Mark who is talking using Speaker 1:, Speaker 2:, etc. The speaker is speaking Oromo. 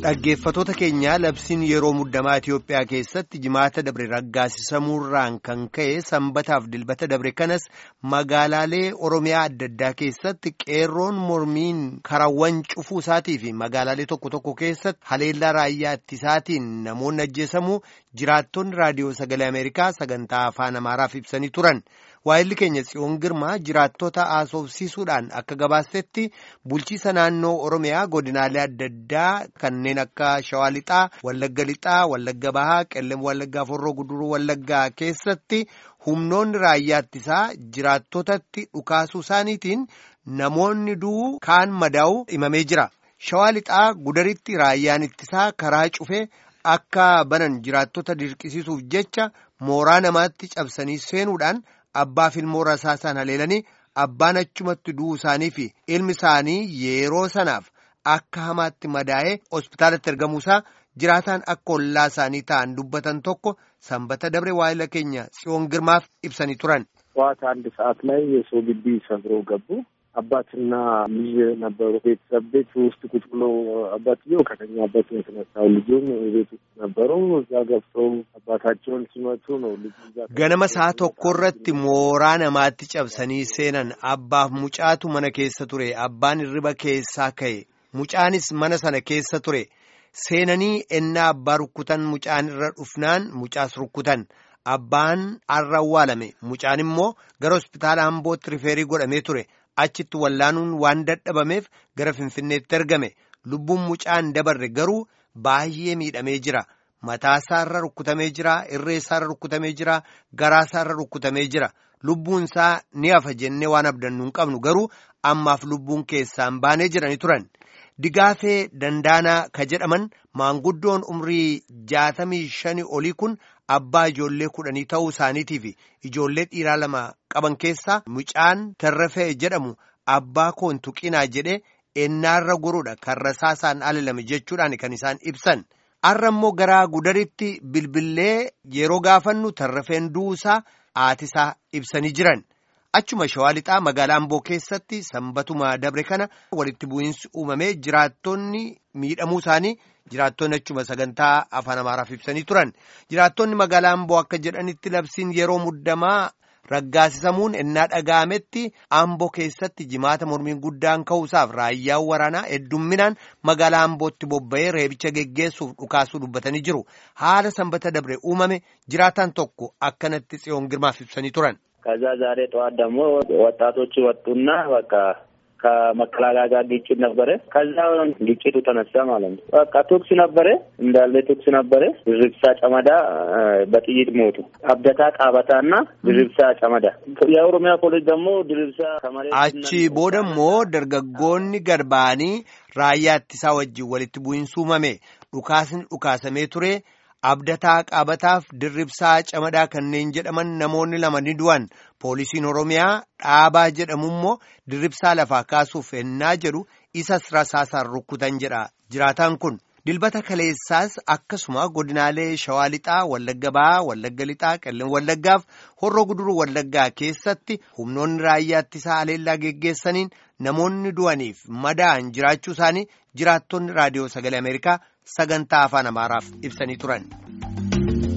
Speaker 1: Dhaggeeffatoota keenya labsiin yeroo muddamaa Itoophiyaa keessatti jimaata dabre raggaasisamuurraan kan ka'e sanbataaf dilbata dabre kanas magaalaalee Oromiyaa adda addaa keessatti qeerroon mormiin karawwan cufuu isaatii fi magaalaalee tokko tokko keessatti haleellaa raayyaa ittisaatiin namoonni ajjeesamuu jiraattonni raadiyoo sagalee Ameerikaa sagantaa afaan Amaaraaf ibsanii turan. Waa'illi keenya Tsiyoon Girmaa jiraattota haasofsiisuudhaan akka gabaasetti bulchiisa naannoo Oromiyaa godinaalee adda addaa kanneen akka Shawaa Lixaa, Wallagga Lixaa, Wallagga Bahaa, Qellem Wallaggaa, Forroo Guduruu Wallaggaa keessatti humnoonni raayyaa ittisaa jiraattotatti dhukaasuu isaaniitiin namoonni du'uu kaan madaa'uu himamee jira. Shawaa Lixaa gudaritti raayyaan ittisaa karaa cufee akka banan jiraattota dirqisiisuuf jecha mooraa namaatti cabsanii seenuudhaan Abbaaf ilmoo rasaasaan haleelanii abbaan achumatti du'uu isaanii fi ilmi isaanii yeroo sanaaf akka hamaatti madaa'ee hospitaalatti ergamuusaa jiraataan akka ollaa isaanii ta'an dubbatan tokko sanbata dabre waa'ila keenya tsiyoon girmaaf ibsanii turan.
Speaker 2: ጠዋት አንድ ሰዓት ላይ የሰው ግቢ ሰብረው ገቡ። አባትና ልጅ ነበሩ። ቤተሰብ ቤት ውስጥ ቁጭ ብሎ አባትየው ከተኛበት የተነሳው ልጁም ቤት ውስጥ ነበሩ። እዛ ገብተው አባታቸውን ሲመቱ ነው ልጁ
Speaker 1: ganama sa'a tokko irratti mooraa namaatti cabsanii seenan abbaaf mucaatu mana keessa ture abbaan hirriba keessaa ka'e mucaanis mana sana keessa ture seenanii ennaa abbaa rukkutan mucaan irra dhufnaan mucaas rukkutan. Abbaan har'a awwaalame mucaan immoo gara hospitaala Ambootti rifeerii godhamee ture achitti wallaanuun waan dadhabameef gara Finfinneetti ergame lubbuun mucaan dabarre garuu baay'ee miidhamee jira mataasaarra rukkutamee jira irreessaarra rukkutamee jira garaasaarra rukkutamee jira lubbuun isaa ni hafa jennee waan abdannu hin qabnu garuu ammaaf lubbuun keessaan baanee jiranii turan. Digaafee Dandaanaa ka jedhaman maanguddoon umrii jaatamii shanii olii kun abbaa ijoollee kudhanii ta'uu isaaniitii fi ijoollee dhiiraa lama qaban keessaa mucaan tarrafee jedhamu abbaa koon tuqinaa jedhee ennaarra goruudha kan rasaasaan alalame jechuudhaan kan isaan ibsan. Har'a immoo garaa gudaritti bilbillee yeroo gaafannu tarrafeen du'uusaa haatisaa ibsanii jiran. Achuma shawaa lixaa magaalaa Amboo keessatti sanbatuma dabre kana walitti bu'iinsi uumamee jiraattonni miidhamuu isaanii jiraattonni achuma sagantaa afaan Amaaraaf ibsanii turan. Jiraattonni magaalaa Amboo akka jedhanitti labsiin yeroo muddamaa raggaasisamuun ennaa dhaga'ametti Amboo keessatti jimaata mormiin guddaan ka'uusaaf raayyaan waraanaa heddumminaan magaalaa Ambootti bobba'ee reebicha geggeessuuf dhukaasuu dubbatanii jiru. Haala sanbata dabre uumame jiraataan tokko akkanatti tsiyoon girmaaf ibsanii turan.
Speaker 3: ከዛ ዛሬ ጠዋት ደግሞ ወጣቶች ወጡና በቃ ከመከላከያ ጋር ግጭት ነበረ። ከዛ ግጭቱ ተነሳ ማለት ነው። በቃ ቶክስ ነበረ እንዳለ ቶክስ ነበረ። ድርብሳ ጨመዳ በጥይት ሞቱ። አብደታ ቃበታ እና ድርብሳ ጨመዳ። የኦሮሚያ ፖሊስ ደግሞ ድርብሳ ከመሬት
Speaker 1: አቺ ቦደሞ ደርገጎኒ ገርባኒ raayyaa ittisaa wajjin walitti bu'iinsi uumame dhukaasni dhukaasamee ture abdataa qaabataaf dirribsaa camadaa kanneen jedhaman namoonni lama ni du'an poolisiin oromiyaa dhaabaa jedhamu immoo dirribsaa lafaa kaasuuf ennaa jedhu isas rasaasaan rukkutan jedha jiraataan kun dilbata kaleessaas akkasuma godinaalee shawaa lixaa wallagga bahaa wallagga lixaa qellem wallaggaaf horroo guduruu wallaggaa keessatti humnoonni raayyaa ittisaa haleellaa geggeessaniin namoonni du'aniif madaa'an jiraachuu isaanii jiraattonni raadiyoo sagalee ameerikaa sagantaa afaan amaaraaf ibsanii turan.